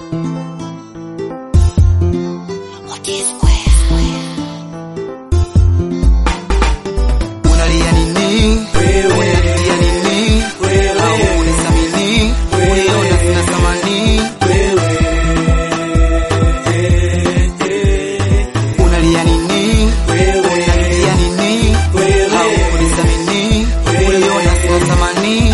Unalia nini? Unanilia nini? Au unisamini? Uniona sina thamani? Unalia nini? Unanilia nini? Au unisamini? Uniona sina thamani?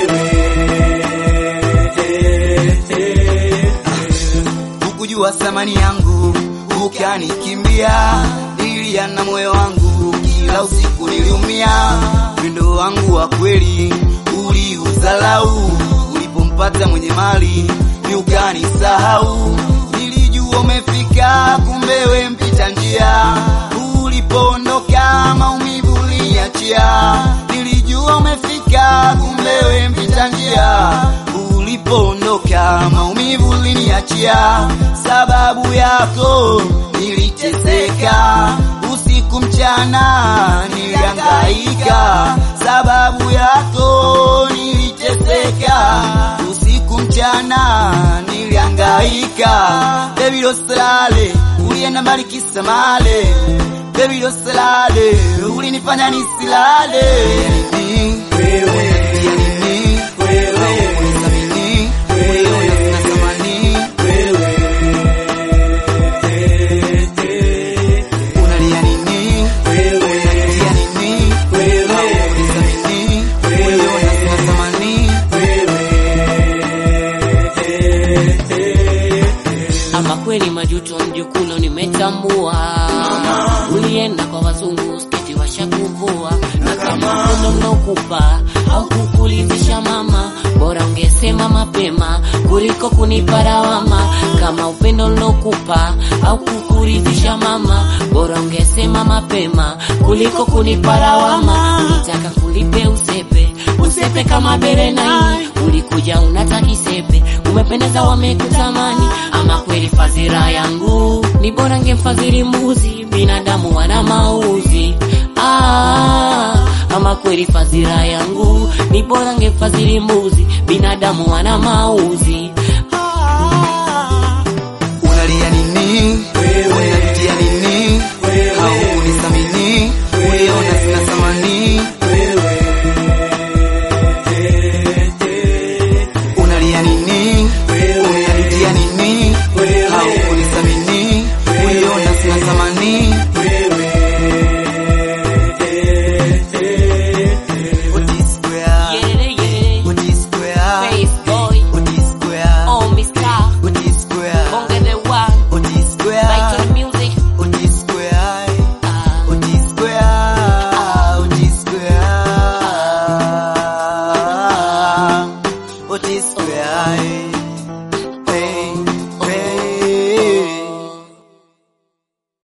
Hukujua thamani yangu, ukanikimbia, nilia na moyo wangu, kila usiku niliumia. Wendo wangu wa kweli uliuzalau, ulipompata mwenye mali ni ukanisahau. Nilijua umefika, kumbe we mpita njia, ulipoondoka maumivu uliniachia. Nilijua umefika, kumbe we mpita njia, ulipoondoka maumivu uliniachia. Sababu yako niliteseka, usiku mchana nilihangaika. Sababu yako niliteseka, usiku mchana nilihangaika. Baby losalale, ulienda mbali kisa male. Baby losalale, ulinifanya nisilale. Unalia nini? Au unisamini? Uniona sina thamani? Unalia nini? Unanilia nini? Au unisamini? Uniona sina thamani? Ama kweli majuto mjukuno nimetambua, ulienda kwa wazungu sketi washakuvua, na kama upendo mnaokupa au kukuridhisha mama, bora ungesema mapema kuliko kunipa lawama. Kama upendo mnaokupa au kukuridhisha mama, bora ungesema mapema kuliko kunipa lawama. Ulitaka kulipe usepe usepe kama berenai, ulikuja unataki sepe, umependeza wamekutamani. Ama kweli fadhila yangu ni bora ngemfadhili mbuzi, binadamu wana mauzi. Ah, ama kweli fadhila yangu ni bora ngemfadhili mbuzi, binadamu wana mauzi.